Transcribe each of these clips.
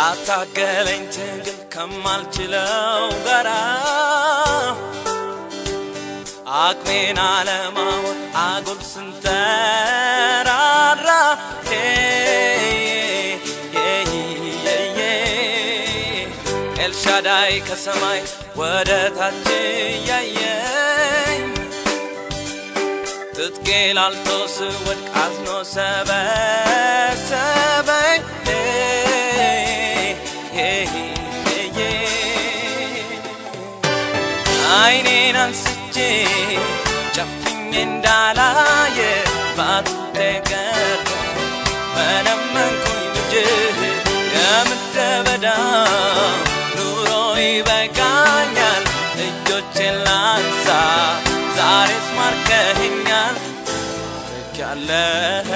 ካታገለኝ ትግል ከማልችለው ጋራ አቅሜን አለማወቅ አጉል ስንተራራ ኤልሻዳይ ከሰማይ ወደ ታች እያየኝ ትጥቄ ላልቶ ስወድቅ አዝኖ ሰበሰበኝ አይኔን አንስቼ ጨፍኜ እንዳላየ ባቱቴ ቀርቶ መነመንኩኝ ልጅህ የምድረ በዳ ኑሮ ይበቃኛል እጆቼን ላንሳ ዛሬስ ማርከኸኛል ማርካለህ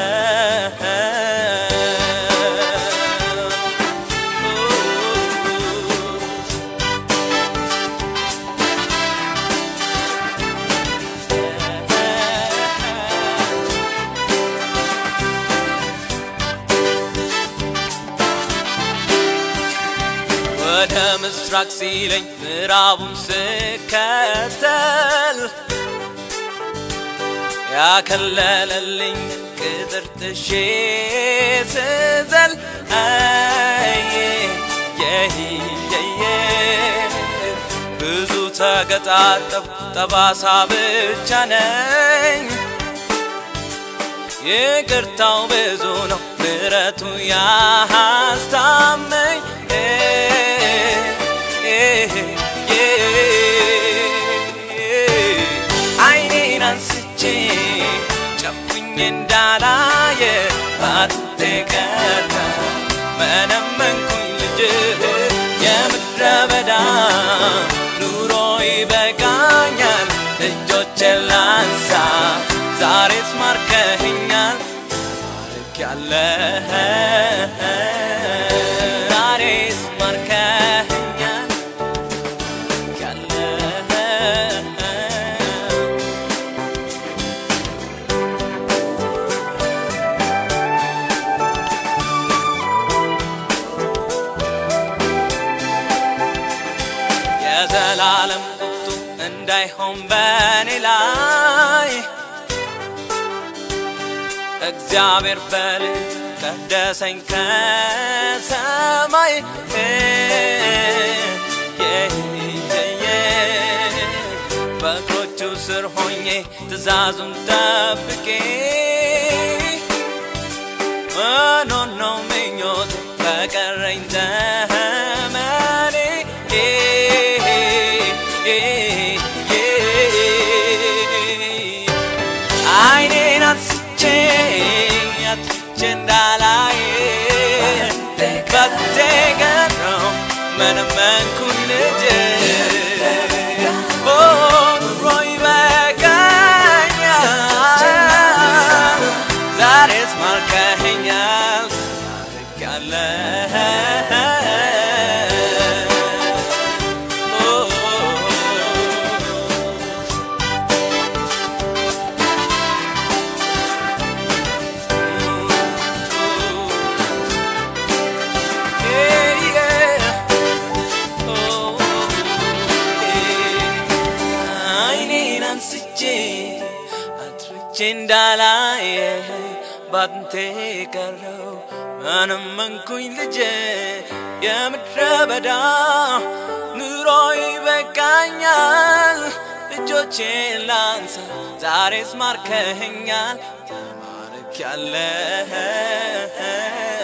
ወደ ምስራቅ ሲለኝ ምዕራቡን ስከተል ያከለለልኝ ቅጥር ጥሼ ስዘል የየ ብዙ ተገጣጠብ ጠባሳ ብቻ ነኝ ይቅርታው ብዙ ነው ምረቱ ያስታመኝ አይኔን አንስቼ ጨፍኜ እንዳላየ ባትቴ ቀርታ መነመንኩኝ ልጅህ የምድረ በዳ ኑሮ ይበቃኛል እጆቼን ላንሳ ዛሬስ ማርከኸኛል ማርካለህ ዛሬስ ማርከኸኛል ማርካለህ የዘላለም ቁጡ እንዳይሆን በኔ ላይ እግዚአብሔር በልጅ ቀደሰኝ ከሰማይ በእግሮቹ ስር ሆኜ ትእዛዙን ጠብቄ መኖር ነው ምኞቴ በቀረኝ ዘመኔ አይኔን አንስቼ አጥፍቼ እንዳላይ በቴ ቀረው መነመንኩኝ ልጅ ኦ ኑሮ ይበቃኛል ዛሬስ ማርከኸኛል አይኔን አንስቼ አድርቼ እንዳላይ ባንቴ ቀረው መነመንኩኝ ልጄ የምድረ በዳ ኑሮ ይበቃኛል እጆቼን ላንሳ ዛሬስ ማርከኸኛል ተማርክ ያለህ